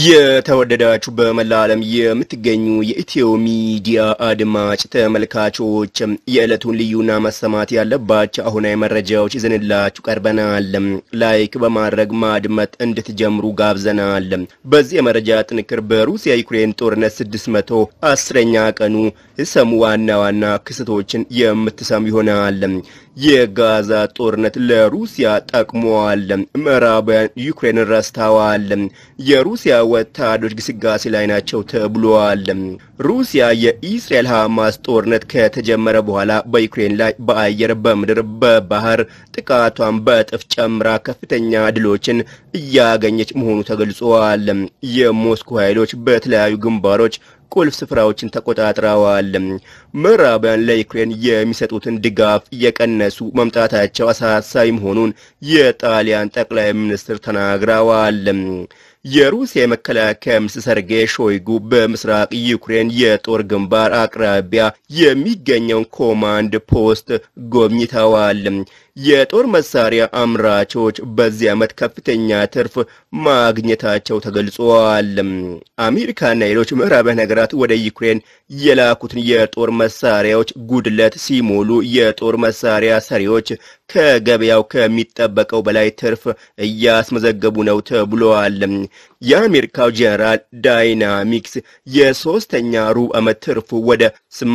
የተወደዳችሁ በመላ ዓለም የምትገኙ የኢትዮ ሚዲያ አድማጭ ተመልካቾች የዕለቱን ልዩና መሰማት ያለባቸው አሁናዊ መረጃዎች ይዘንላችሁ ቀርበናል። ላይክ በማድረግ ማድመጥ እንድትጀምሩ ጋብዘናል። በዚህ የመረጃ ጥንክር በሩሲያ ዩክሬን ጦርነት ስድስት መቶ አስረኛ ቀኑ ሰሙ ዋና ዋና ክስተቶችን የምትሰሙ ይሆናል። የጋዛ ጦርነት ለሩሲያ ጠቅሟል። ምዕራባውያን ዩክሬንን ረስተዋል። የሩሲያ ወታደሮች ግስጋሴ ላይ ናቸው ተብሏል። ሩሲያ የኢስራኤል ሐማስ ጦርነት ከተጀመረ በኋላ በዩክሬን ላይ በአየር፣ በምድር፣ በባህር ጥቃቷን በእጥፍ ጨምራ ከፍተኛ ድሎችን እያገኘች መሆኑ ተገልጿል። የሞስኮ ኃይሎች በተለያዩ ግንባሮች ቁልፍ ስፍራዎችን ተቆጣጥረዋል። ምዕራባውያን ለዩክሬን የሚሰጡትን ድጋፍ እየቀነሱ መምጣታቸው አሳሳቢ መሆኑን የጣሊያን ጠቅላይ ሚኒስትር ተናግረዋል። የሩሲያ የመከላከያ ሚኒስትር ሰርጌይ ሾይጉ በምስራቅ ዩክሬን የጦር ግንባር አቅራቢያ የሚገኘውን ኮማንድ ፖስት ጎብኝተዋል። የጦር መሳሪያ አምራቾች በዚህ ዓመት ከፍተኛ ትርፍ ማግኘታቸው ተገልጿል። አሜሪካና ሌሎች ምዕራባውያን ሀገራት ወደ ዩክሬን የላኩትን የጦር መሳሪያዎች ጉድለት ሲሞሉ የጦር መሳሪያ ሰሪዎች ከገበያው ከሚጠበቀው በላይ ትርፍ እያስመዘገቡ ነው ተብሏል። የአሜሪካው ጄኔራል ዳይናሚክስ የሶስተኛ ሩብ ዓመት ትርፉ ወደ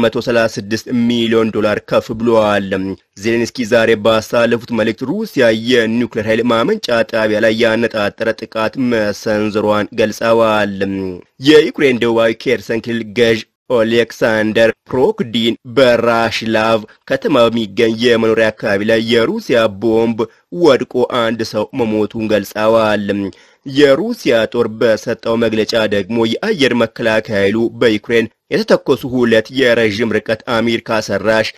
836 ሚሊዮን ዶላር ከፍ ብሏል። ዜሌንስኪ ዛሬ ባሳለፉት መልእክት ሩሲያ የኒውክሌር ኃይል ማመንጫ ጣቢያ ላይ ያነጣጠረ ጥቃት መሰንዘሯን ገልጸዋል። የዩክሬን ደቡባዊ ኬርሰን ክልል ገዥ ኦሌክሳንደር ፕሮክዲን በራሽላቭ ከተማ በሚገኝ የመኖሪያ አካባቢ ላይ የሩሲያ ቦምብ ወድቆ አንድ ሰው መሞቱን ገልጸዋል። የሩሲያ ጦር በሰጠው መግለጫ ደግሞ የአየር መከላከያ ኃይሉ በዩክሬን የተተኮሱ ሁለት የረዥም ርቀት አሜሪካ ሰራሽ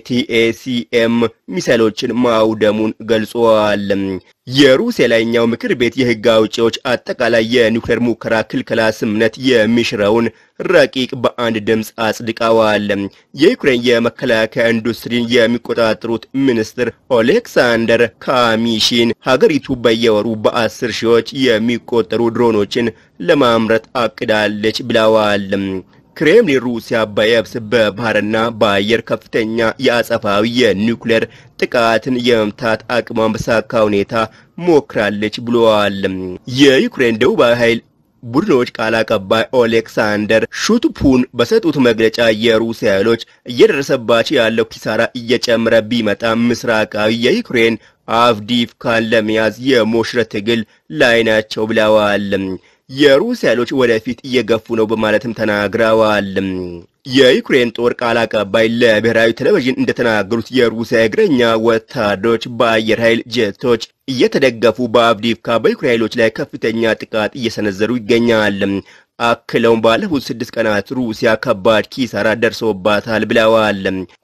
ኤቲኤሲኤም ሚሳይሎችን ማውደሙን ገልጿል። የሩሲያ ላይኛው ምክር ቤት የሕግ አውጪዎች አጠቃላይ የኒውክሌር ሙከራ ክልከላ ስምምነት የሚሽረውን ረቂቅ በአንድ ድምፅ አጽድቀዋል። የዩክሬን የመከላከያ ኢንዱስትሪን የሚቆጣጠሩት ሚኒስትር ኦሌክሳንደር ካሚሺን ሀገሪቱ በየወሩ በአስር ሺዎች የሚቆጠሩ ድሮኖችን ለማምረት አቅዳለች ብለዋል። ክሬምሊን ሩሲያ በየብስ በባህርና በአየር ከፍተኛ የአጸፋዊ የኒውክሌር ጥቃትን የመምታት አቅሟን በሳካ ሁኔታ ሞክራለች ብለዋል። የዩክሬን ደቡባዊ ኃይል ቡድኖች ቃል አቀባይ ኦሌክሳንደር ሹትፑን በሰጡት መግለጫ የሩሲያ ኃይሎች እየደረሰባቸው ያለው ኪሳራ እየጨመረ ቢመጣ ምስራቃዊ የዩክሬን አቭዲፍካን ለመያዝ የሞሽረት ትግል ላይ ናቸው ብለዋል። የሩሲያ ኃይሎች ወደፊት እየገፉ ነው በማለትም ተናግረዋል። የዩክሬን ጦር ቃል አቀባይ ለብሔራዊ ቴሌቪዥን እንደተናገሩት የሩሲያ እግረኛ ወታደሮች በአየር ኃይል ጀቶች እየተደገፉ በአቭዲፍካ በዩክሬን ኃይሎች ላይ ከፍተኛ ጥቃት እየሰነዘሩ ይገኛል። አክለውም ባለፉት ስድስት ቀናት ሩሲያ ከባድ ኪሳራ ደርሶባታል ብለዋል።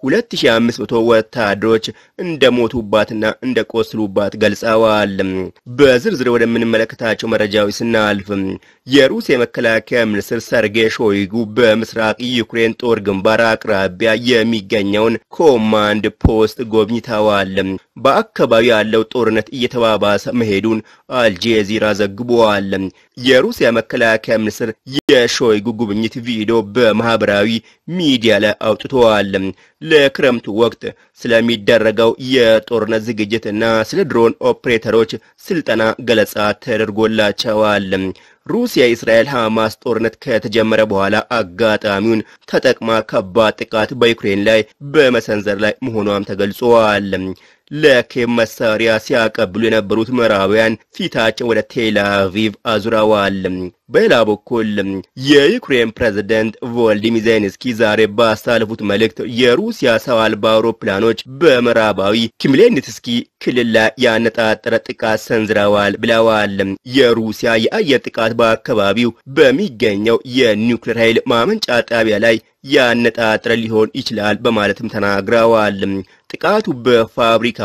2500 ወታደሮች እንደሞቱባትና እንደቆስሉባት ገልጸዋል። በዝርዝር ወደምንመለከታቸው መረጃዎች ስናልፍ የሩሲያ የመከላከያ ሚኒስትር ሰርጌይ ሾይጉ በምስራቅ ዩክሬን ጦር ግንባር አቅራቢያ የሚገኘውን ኮማንድ ፖስት ጎብኝተዋል። በአካባቢው ያለው ጦርነት እየተባባሰ መሄዱን አልጄዚራ ዘግቧል። የሩሲያ መከላከያ ሚኒስትር የሾይጉ ጉብኝት ቪዲዮ በማህበራዊ ሚዲያ ላይ አውጥተዋል። ለክረምቱ ወቅት ስለሚደረገው የጦርነት ዝግጅትና ስለ ድሮን ኦፕሬተሮች ስልጠና ገለጻ ተደርጎላቸዋል። ሩሲያ የእስራኤል ሐማስ ጦርነት ከተጀመረ በኋላ አጋጣሚውን ተጠቅማ ከባድ ጥቃት በዩክሬን ላይ በመሰንዘር ላይ መሆኗም ተገልጿል። ለኬቭ መሳሪያ ሲያቀብሉ የነበሩት ምዕራባውያን ፊታቸው ወደ ቴል አቪቭ አዙረዋል። በሌላ በኩል የዩክሬን ፕሬዝደንት ቮልዲሚር ዜሌንስኪ ዛሬ ባሳለፉት መልእክት የሩሲያ ሰው አልባ አውሮፕላኖች በምዕራባዊ ኪምሌንስኪ ክልል ላይ ያነጣጠረ ጥቃት ሰንዝረዋል ብለዋል። የሩሲያ የአየር ጥቃት በአካባቢው በሚገኘው የኒውክሌር ኃይል ማመንጫ ጣቢያ ላይ ያነጣጠረ ሊሆን ይችላል በማለትም ተናግረዋል። ጥቃቱ በፋብሪካው ላይ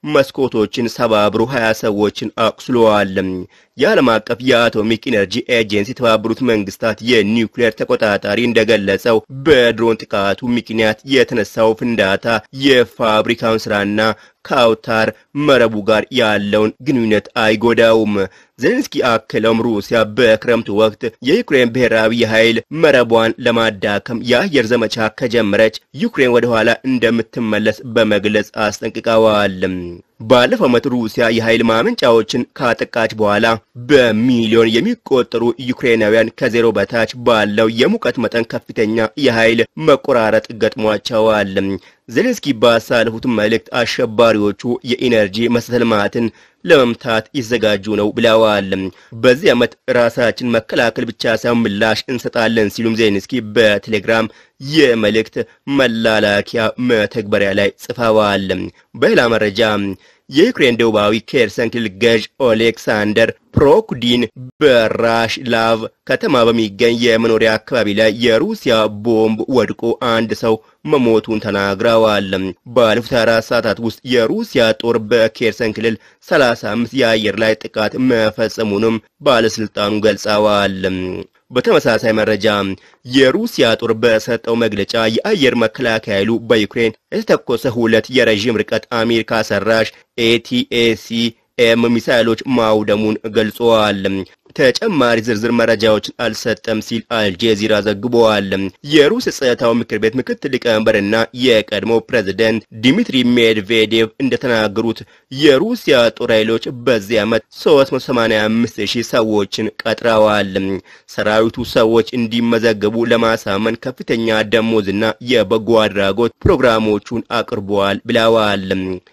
መስኮቶችን ሰባብሮ 20 ሰዎችን አቁስለዋል። የዓለም አቀፍ የአቶሚክ ኢነርጂ ኤጀንሲ የተባበሩት መንግስታት የኒውክሌር ተቆጣጣሪ እንደገለጸው በድሮን ጥቃቱ ምክንያት የተነሳው ፍንዳታ የፋብሪካውን ስራና ከአውታር መረቡ ጋር ያለውን ግንኙነት አይጎዳውም። ዜሌንስኪ አክለውም ሩሲያ በክረምቱ ወቅት የዩክሬን ብሔራዊ የኃይል መረቧን ለማዳከም የአየር ዘመቻ ከጀመረች ዩክሬን ወደ ኋላ እንደምትመለስ በመግለጽ አስጠንቅቀዋል። ባለፈው ዓመት ሩሲያ የኃይል ማመንጫዎችን ካጠቃች በኋላ በሚሊዮን የሚቆጠሩ ዩክሬናውያን ከዜሮ በታች ባለው የሙቀት መጠን ከፍተኛ የኃይል መቆራረጥ ገጥሟቸዋል። ዜሌንስኪ ባሳለፉት መልእክት አሸባሪዎቹ የኢነርጂ መሰረተ ልማትን ለመምታት ይዘጋጁ ነው ብለዋል። በዚህ ዓመት ራሳችን መከላከል ብቻ ሳይሆን ምላሽ እንሰጣለን ሲሉም ዜሌንስኪ በቴሌግራም የመልእክት መላላኪያ መተግበሪያ ላይ ጽፈዋል። በሌላ መረጃ የዩክሬን ደቡባዊ ኬርሰን ክልል ገዥ ኦሌክሳንደር ፕሮኩዲን በራሽላቭ ከተማ በሚገኝ የመኖሪያ አካባቢ ላይ የሩሲያ ቦምብ ወድቆ አንድ ሰው መሞቱን ተናግረዋል። ባለፉት አራት ሰዓታት ውስጥ የሩሲያ ጦር በኬርሰን ክልል 35 የአየር ላይ ጥቃት መፈጸሙንም ባለስልጣኑ ገልጸዋል። በተመሳሳይ መረጃ የሩሲያ ጦር በሰጠው መግለጫ የአየር መከላከያ ኃይሉ በዩክሬን የተተኮሰ ሁለት የረዥም ርቀት አሜሪካ ሰራሽ ኤቲኤሲ ኤም ሚሳይሎች ማውደሙን ገልጸዋል። ተጨማሪ ዝርዝር መረጃዎችን አልሰጠም ሲል አልጄዚራ ዘግበዋል። የሩስ ጸጥታው ምክር ቤት ምክትል ሊቀመንበርና የቀድሞ ፕሬዝደንት ዲሚትሪ ሜድቬዴቭ እንደተናገሩት የሩሲያ ጦር ኃይሎች በዚህ ዓመት 385 ሺህ ሰዎችን ቀጥረዋል። ሰራዊቱ ሰዎች እንዲመዘገቡ ለማሳመን ከፍተኛ ደሞዝና የበጎ አድራጎት ፕሮግራሞቹን አቅርበዋል ብለዋል።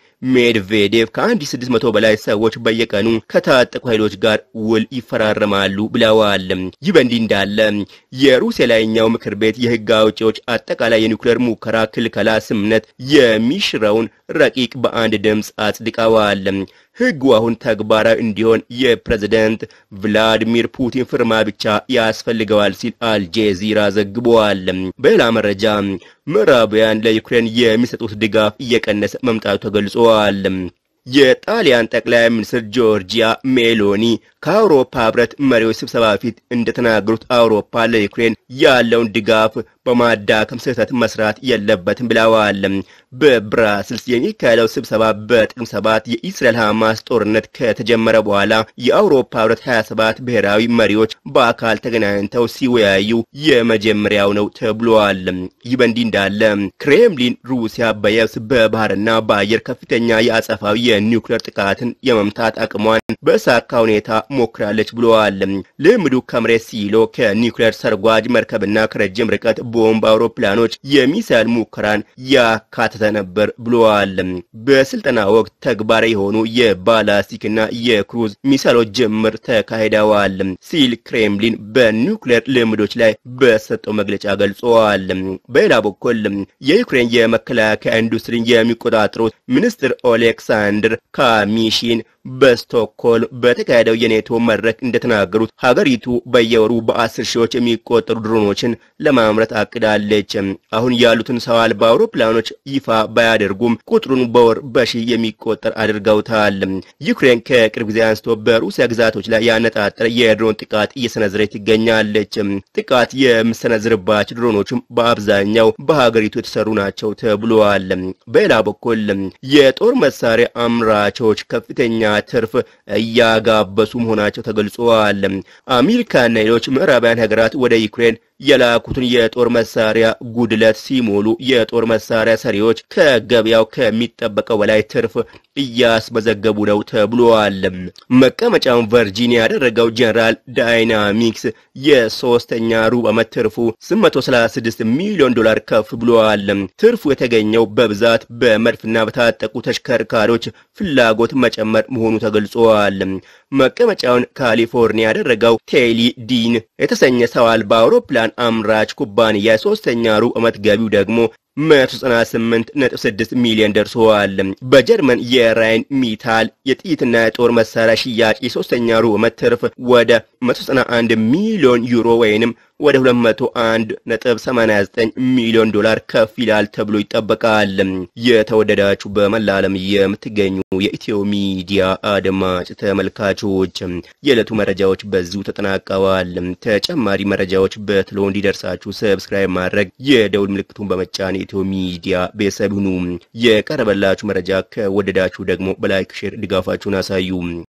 ሜድቬዴቭ ከ1600 በላይ ሰዎች በየቀኑ ከታጠቁ ኃይሎች ጋር ውል ይፈራረማሉ ብለዋል። ይህ በእንዲህ እንዳለ የሩሲያ ላይኛው ምክር ቤት የሕግ አውጪዎች አጠቃላይ የኒውክሌር ሙከራ ክልከላ ስምምነት የሚሽረውን ረቂቅ በአንድ ድምፅ አጽድቀዋል። ሕጉ አሁን ተግባራዊ እንዲሆን የፕሬዝደንት ቭላዲሚር ፑቲን ፍርማ ብቻ ያስፈልገዋል ሲል አልጄዚራ ዘግበዋል። በሌላ መረጃ ምዕራባውያን ለዩክሬን የሚሰጡት ድጋፍ እየቀነሰ መምጣቱ ተገልጿል። የጣሊያን ጠቅላይ ሚኒስትር ጆርጂያ ሜሎኒ ከአውሮፓ ህብረት መሪዎች ስብሰባ ፊት እንደተናገሩት አውሮፓ ለዩክሬን ያለውን ድጋፍ በማዳከም ስህተት መስራት የለበትም ብለዋል። በብራስልስ የሚካሄደው ስብሰባ በጥቅም ሰባት የኢስራኤል ሐማስ ጦርነት ከተጀመረ በኋላ የአውሮፓ ህብረት 27 ብሔራዊ መሪዎች በአካል ተገናኝተው ሲወያዩ የመጀመሪያው ነው ተብሏል። ይህ በእንዲህ እንዳለ ክሬምሊን ሩሲያ በየብስ በባህርና በአየር ከፍተኛ የአጸፋዊ የኒውክሌር ጥቃትን የመምታት አቅሟን በሳካ ሁኔታ ሞክራለች ብለዋል። ልምዱ ከመሬት ሲሎ ከኒውክሌር ሰርጓጅ መርከብና ከረጅም ርቀት ቦምብ አውሮፕላኖች የሚሳይል ሙከራን ያካተተ ነበር ብለዋል። በስልጠና ወቅት ተግባራዊ የሆኑ የባላስቲክና የክሩዝ ሚሳይሎች ጅምር ተካሂደዋል ሲል ክሬምሊን በኒውክሌር ልምዶች ላይ በሰጠው መግለጫ ገልጸዋል። በሌላ በኩል የዩክሬን የመከላከያ ኢንዱስትሪን የሚቆጣጠሩት ሚኒስትር ኦሌክሳንድር ካሚሺን በስቶክሆልም በተካሄደው የኔቶ መድረክ እንደተናገሩት ሀገሪቱ በየወሩ በአስር ሺዎች የሚቆጠሩ ድሮኖችን ለማምረት አቅዳለች። አሁን ያሉትን ሰው አልባ አውሮፕላኖች ይፋ ባያደርጉም ቁጥሩን በወር በሺህ የሚቆጠር አድርገውታል። ዩክሬን ከቅርብ ጊዜ አንስቶ በሩሲያ ግዛቶች ላይ ያነጣጠረ የድሮን ጥቃት እየሰነዘረች ትገኛለች። ጥቃት የምሰነዝርባቸው ድሮኖችም በአብዛኛው በሀገሪቱ የተሰሩ ናቸው ተብሏል። በሌላ በኩል የጦር መሳሪያ አምራቾች ከፍተኛ ትርፍ እያጋበሱ መሆናቸው ተገልጿል። አሜሪካና ሌሎች ምዕራባውያን ሀገራት ወደ ዩክሬን የላኩትን የጦር መሳሪያ ጉድለት ሲሞሉ የጦር መሳሪያ ሰሪዎች ከገበያው ከሚጠበቀው በላይ ትርፍ እያስመዘገቡ ነው ተብሏል። መቀመጫውን ቨርጂኒያ ያደረገው ጀነራል ዳይናሚክስ የሶስተኛ ሩብ ዓመት ትርፉ 836 ሚሊዮን ዶላር ከፍ ብሏል። ትርፉ የተገኘው በብዛት በመድፍና በታጠቁ ተሽከርካሪዎች ፍላጎት መጨመር መሆኑ ተገልጿል። መቀመጫውን ካሊፎርኒያ ያደረገው ቴሊ ዲን የተሰኘ ሰው አልባ አውሮፕላን አምራች ኩባንያ የሶስተኛ ሩብ ዓመት ገቢው ደግሞ 198.6 ሚሊዮን ደርሰዋል። በጀርመን የራይን ሚታል የጥይትና የጦር መሳሪያ ሽያጭ የሶስተኛ ሩብ ዓመት ትርፍ ወደ 191 ሚሊዮን ዩሮ ወይንም ወደ 201.89 ሚሊዮን ዶላር ከፍ ይላል ተብሎ ይጠበቃል። የተወደዳችሁ በመላ ዓለም የምትገኙ የኢትዮ ሚዲያ አድማጭ ተመልካቾች የዕለቱ መረጃዎች በዚሁ ተጠናቀዋል። ተጨማሪ መረጃዎች በትሎ እንዲደርሳችሁ ሰብስክራይብ ማድረግ የደውል ምልክቱን በመጫን የኢትዮ ሚዲያ ቤተሰብ ሁኑ። የቀረበላችሁ መረጃ ከወደዳችሁ ደግሞ በላይክ ሼር ድጋፋችሁን አሳዩ።